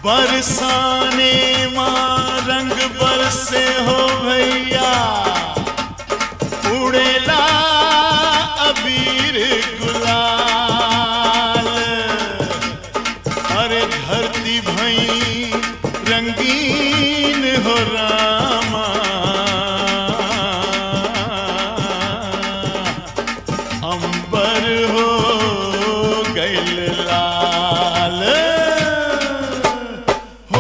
बरसाने माँ रंग बरसे हो भैया उड़ेला अबीर गुलाल अरे धरती भई रंगीन हो रामा अंबर हो गैल लाल हो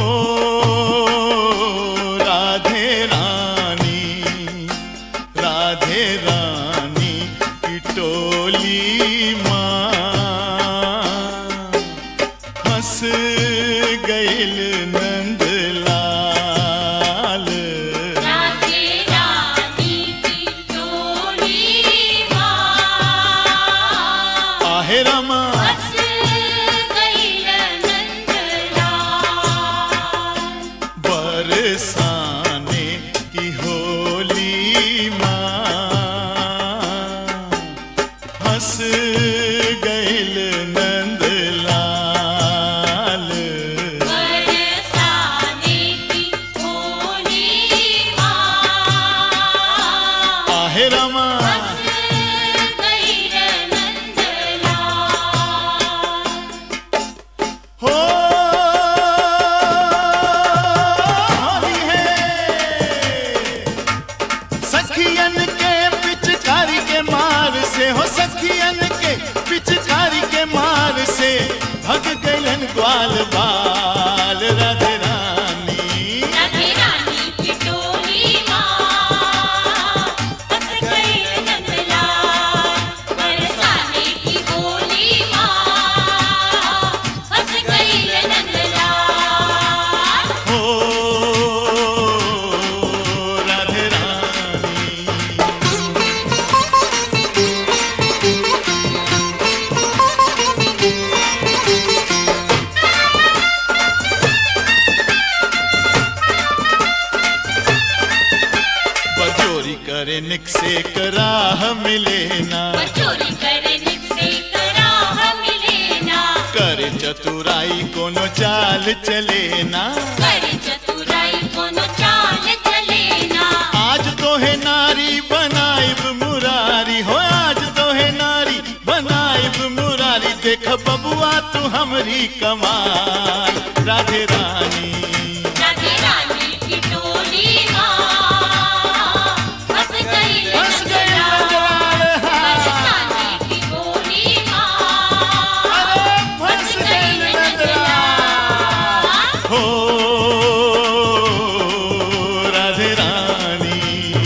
राधे रानी राधे रानी की टोली माँ हंस गैल नंदलाल राधे रानी की टोली माँ आहे रमा हंस गई नंदलाल बरसाने की होली माँ हंस गैल नंदलाल बरसाने की होली माँ आहे रमा हंस गई नंदलाल हो होली है सखियन के पिचकारी के मार से हो सखियन के पिचकारी के मार से भग गलन ग्वाल बाल राधे रानी राधे रानी की टोली माँ हंस गई नंदलाल बरसाने की होली माँ हंस गई नंदलाल हो राधे रानी बजोरी करे निक से कराह मिले ना चोरी करने से कराह मिले ना करे चतुराई कोनो चाल चले ना कर चतुराई कोनो चाल चले ना आज तो है नारी बनाइब मुरारी हो आज तो है नारी बनाइब मुरारी देख बबुआ तू हमरी कमाल राधे रानी राधे रानी की टोली माँ हंस गई हंस गई नंदलाल नंदलाल, हाँ। बरसाने की होली माँ अरे फंस गई नंदलाल। हो राधे रानी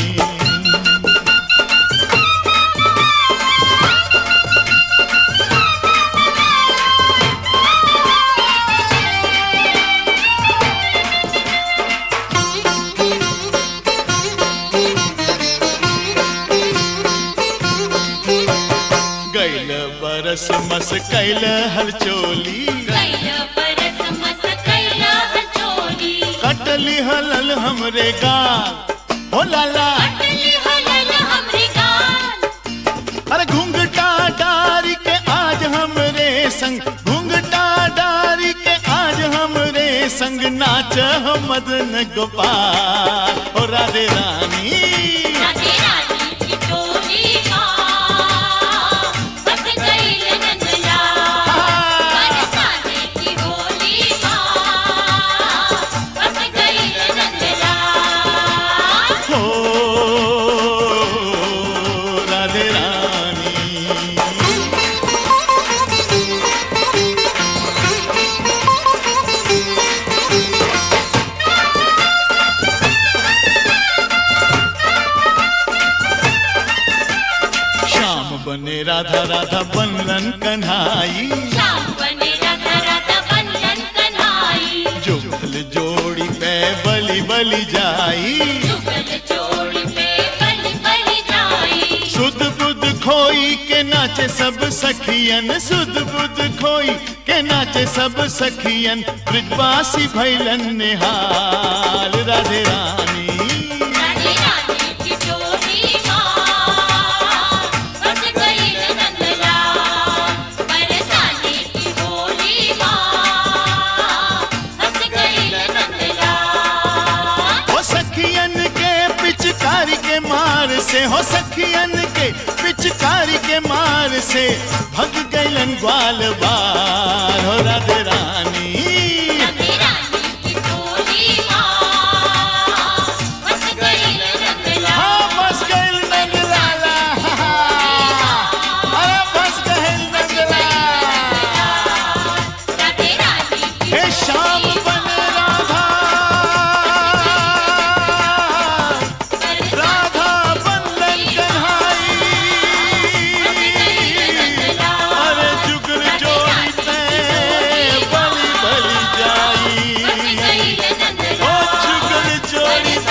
गैल बरस मस कैल हलचोली कैल परस मस कैल हचोली कटली हलल हमरे गाल हो लाला अटली हलल हमरे गाल अरे घूंघटा डारी के आज हमरे संग घूंघटा डारी के आज हमरे संग नाच मदन गोपाल ओ राधे रानी राधे रानी की टोली माँ हंस गई नंदलाल बरसाने की होली माँ हंस गई नंदलाल हो राधे रानी श्याम बने राधा राधा बनलन कन्हाई श्याम बने राधा राधा बंधन कन्हाई जुगल जोड़ी पे बलि बलि जाई जुगल जोड़ी पे बलि बलि जाई सुध बुध खोई के नाचे सब सखियन सुध बुध खोई के नाचे सब सखियन ब्रजवासी भैलन निहाल राधे रानी राधे रानी की टोली माँ बस गई नंदलाल बरसाने की होली माँ हंस मार से हो सखियन के पिचकारी के मार से भग गैलन ग्वाल बार हो राधे रानी राधे रानी की टोली माँ बस गई रंगला हाँ बस गैल नंदलाला अरे बस गैल नंदला राधे रानी की हे श्याम बन राधा राधा बंधन कन्हाई अरे जुगल जोड़ी ते बलि बलि जाई गई ओ जुगल जोड़ी